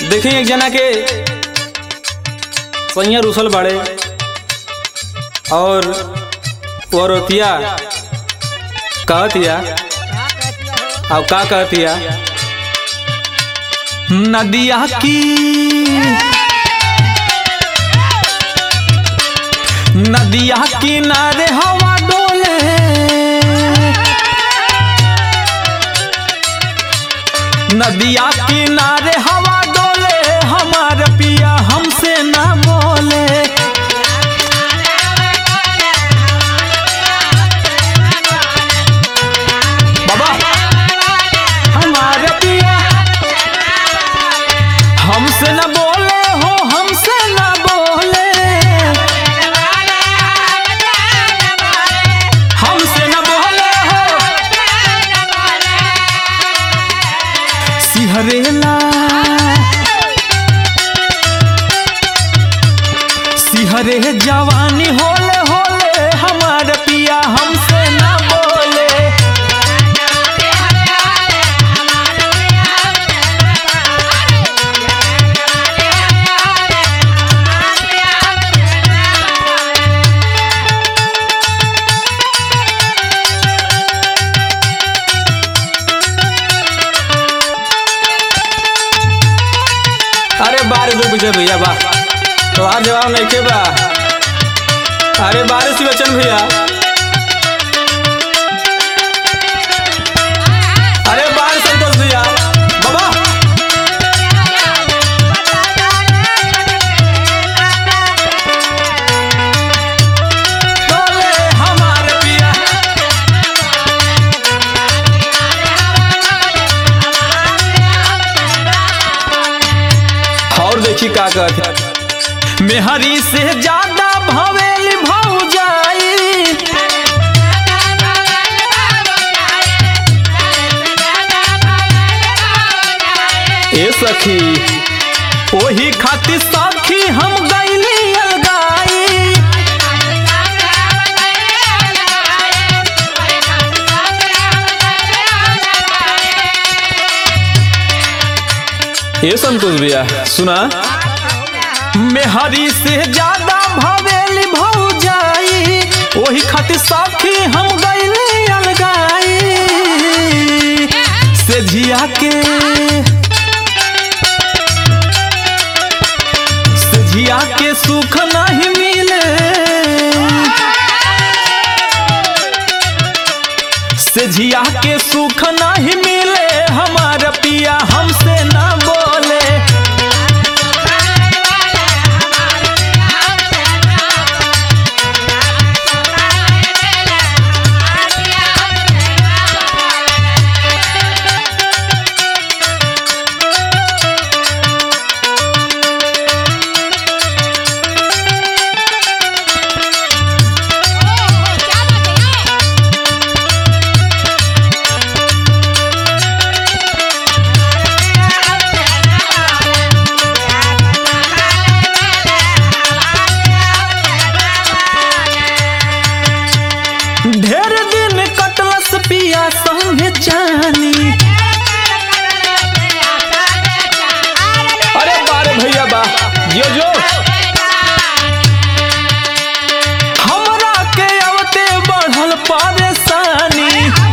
देखी एक जना के सैया रुसल बाड़े और वो रोतिया कहतिया अब का कहतिया नदिया की नदिया किनारे हवा डोले नदिया किनारे हवा डोले हमार पिया हमसे ना बोले बाबा हमार पिया हमसे ना बोले हो हमसे ना बोले हमसे ना बोले हो सिहरेला सिहरे जवानी होले होले हमार पिया हमसे ना बोले अरे बारे दो विजय भैया बा तो आज जवाब नहीं के बा अरे बारिश बचन भैया अरे बार संतोष भैया बाबा बोले हमारे पिया और देखी का कहत मेहरी से ज्यादा भवेली भौजाई ए सखी ओही खातिर सखी हम गईली अलगाई ए संतोष भैया सुना मेहरी से ज्यादा भवेली भौजाई ओही खातिर सखी हम गईली अलगाई से झिया के से झिया के सुख नहीं मिले से झिया के सुख नहीं मिले हमार पिया हमसे ना बोले ढेर दिन कटलस पिया संगे चानी अरे बारे भैया बा जो जो हमरा के अवते बढ़ल परेशानी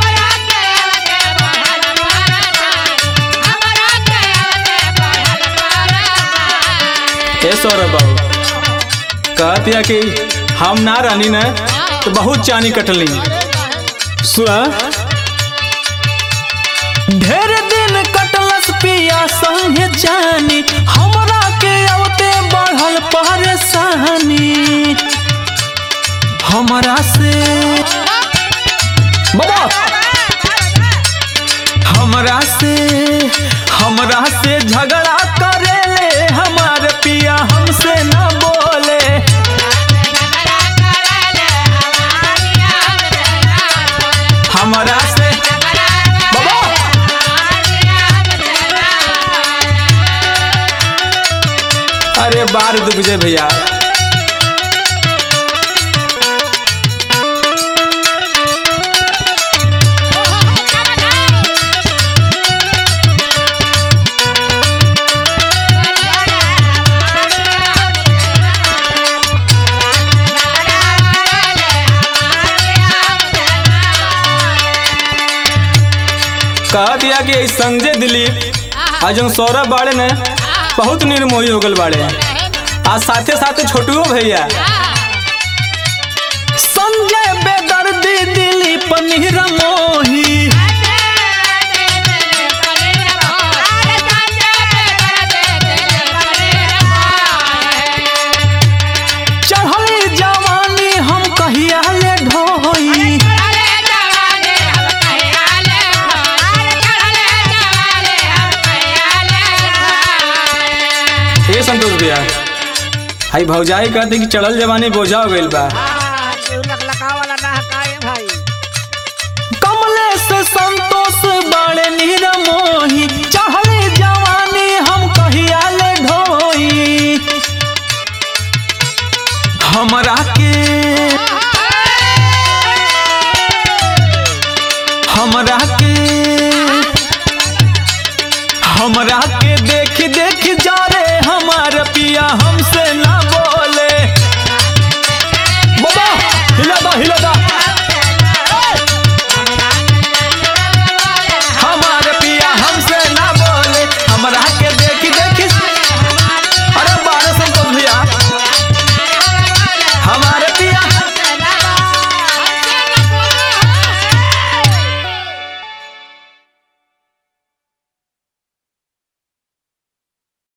ए सौरभ बाबू कहतिया कि हम ना रानी ना तो बहुत चानी कटली सुना ढेर दिन कटलस पिया संगे चानी हमरा के अवते बढ़ल परेशानी हमरा से बाबा हमरा से हमरा से झगड़ा करेले हमार पिया हमसे ना बोले हमरा से बाबा अरे बार दुख जे भैया कहा दिया कि ई संजय दिलीप आज हम सौरभ बाड़े ने बहुत निर्मोही हो गल बाड़े आज साथे साथे छोटुओ भैया संजय बेदर्दी दिलीप निर्मोही चढ़ली जवानी हम कहिया ले ढोई हे संतोष भैया हाई भौजाई कहते कि चढ़ल जवानी बोझा हो गइल बा कमलेश संतोष बाड़े निरमोही